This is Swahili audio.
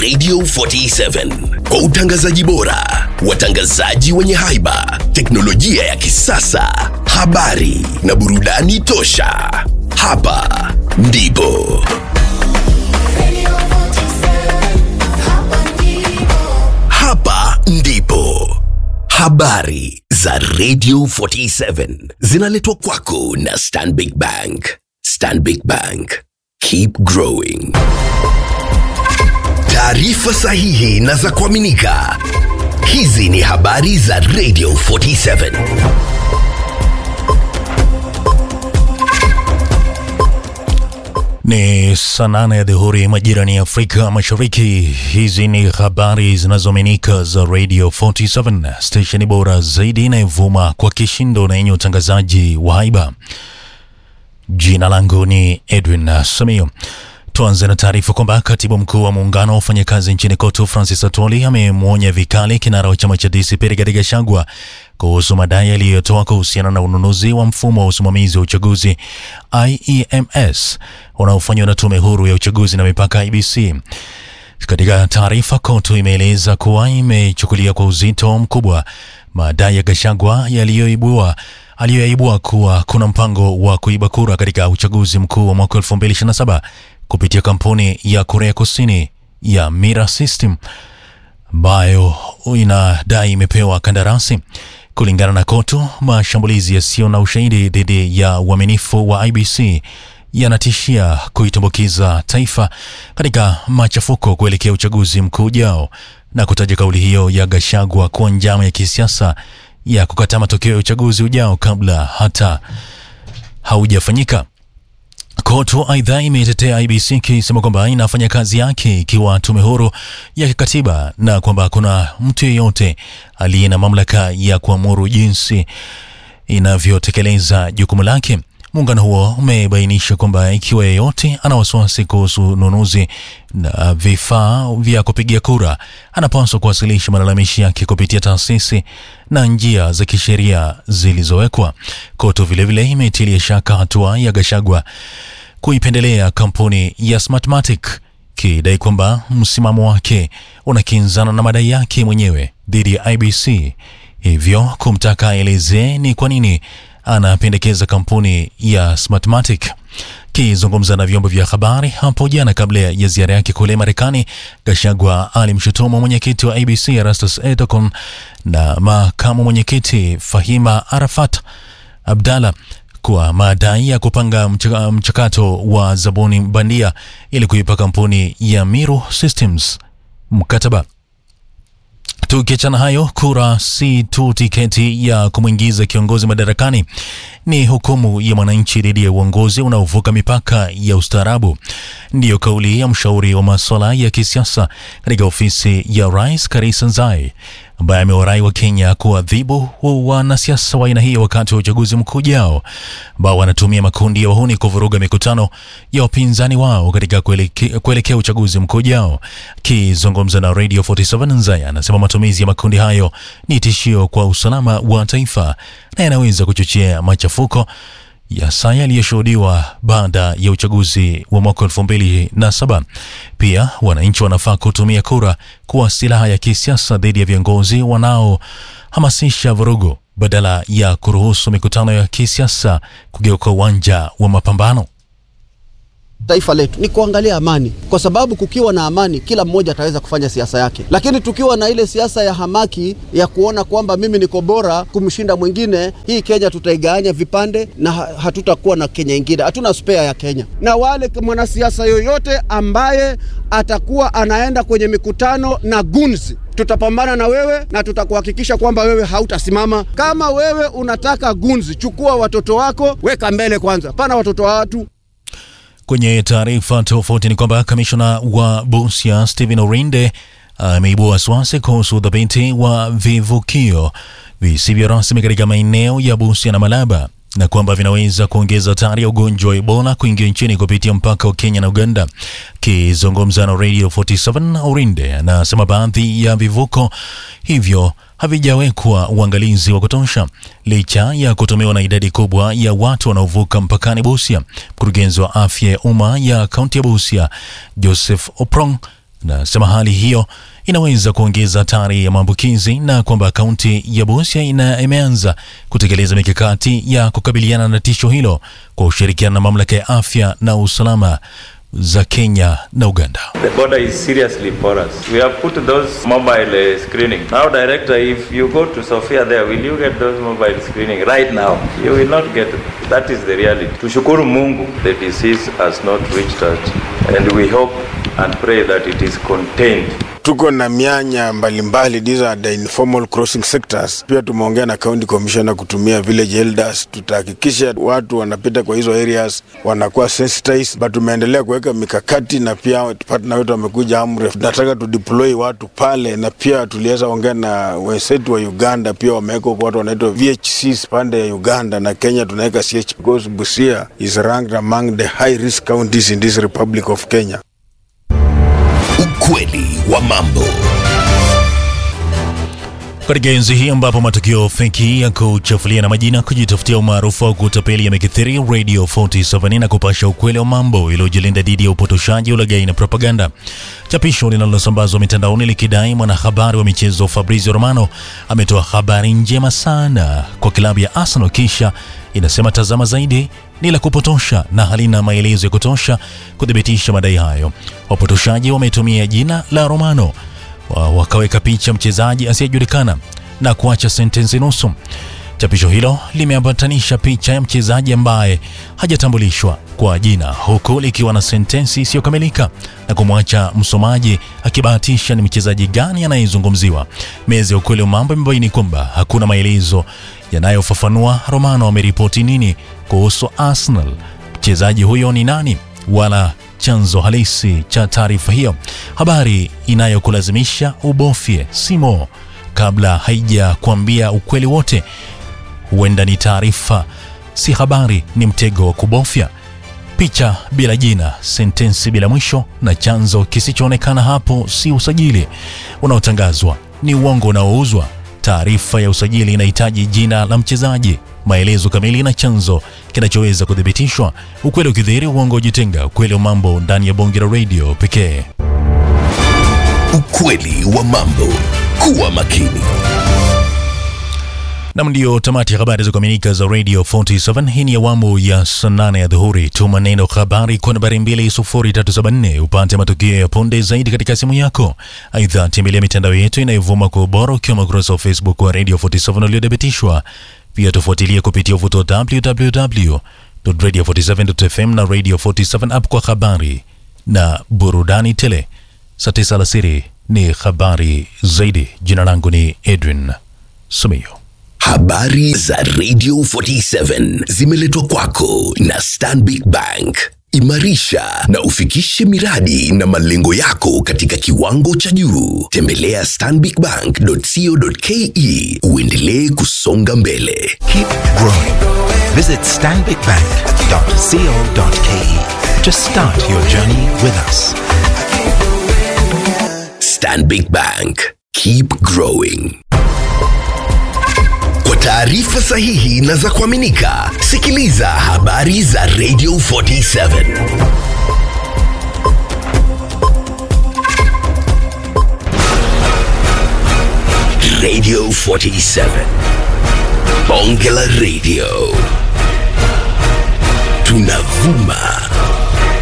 Radio 47 kwa utangazaji bora, watangazaji wenye haiba, teknolojia ya kisasa, habari na burudani tosha. Hapa ndipo hapa ndipo habari za Radio 47 zinaletwa kwako na Stanbic Bank. Stanbic Bank, keep growing. Taarifa sahihi na za kuaminika. Hizi ni habari za Radio 47. Ni saa nane ya dhuhuri majirani ya Afrika Mashariki. Hizi ni habari zinazoaminika za Radio 47, stesheni bora zaidi inayovuma kwa kishindo na yenye utangazaji wa haiba. Jina langu ni Edwin Samio. Tuanze na taarifa kwamba katibu mkuu wa muungano wa wafanyakazi nchini KOTU Francis Atwoli amemwonya vikali kinara wa chama cha DCP Rigathi Gachagua kuhusu madai aliyotoa kuhusiana na ununuzi wa mfumo wa usimamizi wa uchaguzi IEMS unaofanywa na tume huru ya uchaguzi na mipaka IBC. Katika taarifa, KOTU imeeleza kuwa imechukulia kwa uzito mkubwa madai ya Gachagua yaliyoibua aliyoyaibua kuwa kuna mpango wa kuiba kura katika uchaguzi mkuu wa mwaka 2027 kupitia kampuni ya Korea Kusini ya Mira System ambayo inadai imepewa kandarasi. Kulingana na KOTU, mashambulizi yasiyo na ushahidi dhidi ya uaminifu wa IBC yanatishia kuitumbukiza taifa katika machafuko kuelekea uchaguzi mkuu ujao, na kutaja kauli hiyo ya Gachagua kuwa njama ya kisiasa ya kukataa matokeo ya uchaguzi ujao kabla hata haujafanyika. KOTU aidha imetetea IBC ikisema kwamba inafanya kazi yake ikiwa tume huru ya kikatiba na kwamba hakuna mtu yeyote aliye na mamlaka ya kuamuru jinsi inavyotekeleza jukumu lake. Muungano huo umebainisha kwamba ikiwa yeyote ana wasiwasi kuhusu ununuzi na vifaa vya kupigia kura, anapaswa kuwasilisha malalamishi yake kupitia taasisi na njia za kisheria zilizowekwa. KOTU vilevile imetilia shaka hatua ya Gachagua kuipendelea kampuni ya Smartmatic kidai kwamba msimamo wake unakinzana na madai yake mwenyewe dhidi ya IBC, hivyo kumtaka aelezee ni kwa nini anapendekeza kampuni ya Smartmatic. Kizungumza na vyombo vya habari hapo jana kabla ya ziara yake kule Marekani, Gachagua alimshutumu mwenyekiti wa ABC Erastus Ethekon na makamu mwenyekiti Fahima Arafat Abdalla kwa madai ya kupanga mchaka, mchakato wa zabuni bandia ili kuipa kampuni ya Miru Systems mkataba. Tukiachana hayo, kura si tu tiketi ya kumwingiza kiongozi madarakani, ni hukumu ya mwananchi dhidi ya uongozi unaovuka mipaka ya ustaarabu. Ndiyo kauli ya mshauri wa masuala ya kisiasa katika ofisi ya rais Karisa Nzai, ambaye amewarai wa Kenya kuadhibu wanasiasa wa aina hiyo wakati wa uchaguzi mkuu ujao, ambao wanatumia makundi ya wahuni kuvuruga mikutano ya wapinzani wao katika kuelekea kuelekea uchaguzi mkuu ujao. Akizungumza na Radio 47 Nzai anasema matumizi ya makundi hayo ni tishio kwa usalama wa taifa na yanaweza kuchochea machafuko ya saa yaliyoshuhudiwa baada ya uchaguzi wa mwaka elfu mbili na saba. Pia wananchi wanafaa kutumia kura kuwa silaha ya kisiasa dhidi ya viongozi wanaohamasisha vurugu badala ya kuruhusu mikutano ya kisiasa kugeuka uwanja wa mapambano. Taifa letu ni kuangalia amani, kwa sababu kukiwa na amani, kila mmoja ataweza kufanya siasa yake. Lakini tukiwa na ile siasa ya hamaki ya kuona kwamba mimi niko bora kumshinda mwingine, hii Kenya tutaigawanya vipande na hatutakuwa na Kenya ingine. Hatuna spare ya Kenya. Na wale mwanasiasa yoyote ambaye atakuwa anaenda kwenye mikutano na gunzi tutapambana na wewe na tutakuhakikisha kwamba wewe hautasimama. Kama wewe unataka gunzi, chukua watoto wako, weka mbele kwanza, pana watoto wa watu. Kwenye taarifa tofauti ni kwamba kamishona wa Busia Stephen Orinde ameibua wasiwasi kuhusu udhibiti wa vivukio visivyo rasmi katika maeneo ya Busia na Malaba na kwamba vinaweza kuongeza hatari ya ugonjwa wa Ebola kuingia nchini kupitia mpaka wa Kenya na Uganda. Kizungumza na Radio 47, Orinde anasema baadhi ya vivuko hivyo havijawekwa uangalizi wa kutosha licha ya kutumiwa na idadi kubwa ya watu wanaovuka mpakani Busia. Mkurugenzi wa afya ya umma ya kaunti ya Busia Joseph Oprong Nasema hali hiyo inaweza kuongeza hatari ya maambukizi na kwamba kaunti ya Busia ina imeanza kutekeleza mikakati ya kukabiliana na tisho hilo kwa ushirikiano na mamlaka ya afya na usalama za Kenya na Uganda. The border is seriously porous. We have put those mobile uh, screening. Now, director, if you go to Sofia there, will you get those mobile screening right now? You will not get it. That is the reality. Tushukuru Mungu, the disease has not reached us, and we hope and pray that it is contained. tuko na mianya mbalimbali, these are the informal crossing sectors. Pia tumeongea na county commissioner kutumia village elders, tutahakikisha watu wanapita kwa hizo areas wanakuwa sensitized, but tumeendelea kuweka mikakati na pia partner wetu wamekuja Amref, tunataka tu deploy watu pale, na pia tuliweza ongea na wenzetu wa Uganda, pia wameweka huko watu wanaitwa VHCs pande ya Uganda na Kenya tunaweka CH because Busia is ranked among the high risk counties in this Republic of Kenya. Ukweli wa mambo. Katika enzi hii ambapo matukio feki ya kuchafulia na majina, kujitafutia umaarufu au kutapeli yamekithiri, Radio 47 na kupasha ukweli wa mambo iliyojilinda dhidi ya upotoshaji, ulaghai na propaganda. Chapisho linalosambazwa mitandaoni likidai mwanahabari wa michezo Fabrizio Romano ametoa habari njema sana kwa klabu ya Arsenal, kisha inasema tazama zaidi ni la kupotosha na halina maelezo ya kutosha kuthibitisha madai hayo. Wapotoshaji wametumia jina la Romano wa- wakaweka picha mchezaji asiyejulikana na kuacha sentensi nusu. Chapisho hilo limeambatanisha picha ya mchezaji ambaye hajatambulishwa kwa jina huku likiwa na sentensi isiyokamilika na kumwacha msomaji akibahatisha ni mchezaji gani anayezungumziwa. Meza ya ukweli wa mambo imebaini kwamba hakuna maelezo yanayofafanua Romano ameripoti nini kuhusu Arsenal, mchezaji huyo ni nani, wala chanzo halisi cha taarifa hiyo. Habari inayokulazimisha ubofye simo kabla haija kuambia ukweli wote. Huenda ni taarifa, si habari, ni mtego wa kubofya. Picha bila jina, sentensi bila mwisho na chanzo kisichoonekana. Hapo si usajili unaotangazwa, ni uongo unaouzwa. Taarifa ya usajili inahitaji jina la mchezaji, maelezo kamili na chanzo kinachoweza kuthibitishwa. Ukweli ukidhihiri, uongo ujitenga. Ukweli wa mambo ndani ya bonge la radio pekee. Ukweli wa mambo. Kuwa makini. Nam, ndiyo tamati ya habari za kuaminika za Radio 47. Hii ni awamu ya saa nane ya dhuhuri. Tuma neno habari kwa nambari 20374 upate matukio ya punde zaidi katika simu yako. Aidha, tembelea mitandao yetu inayovuma kwa ubora ukiwa ukurasa wa Facebook wa Radio 47 uliothibitishwa. Pia tufuatilie kupitia uvuto wa www.radio47.fm na Radio 47 app kwa habari na burudani tele. Saa tisa alasiri ni habari zaidi. Jina langu ni Edwin Sumio. Habari za Radio 47 zimeletwa kwako na Stanbic Bank. Imarisha na ufikishe miradi na malengo yako katika kiwango cha juu. Tembelea stanbicbank.co.ke uendelee kusonga mbele. Keep growing. Visit stanbicbank.co.ke to start your journey with us. Stanbic Bank. Keep growing. Kwa taarifa sahihi na za kuaminika, sikiliza habari za Radio 47. Radio 47. Bonge la Radio. Tunavuma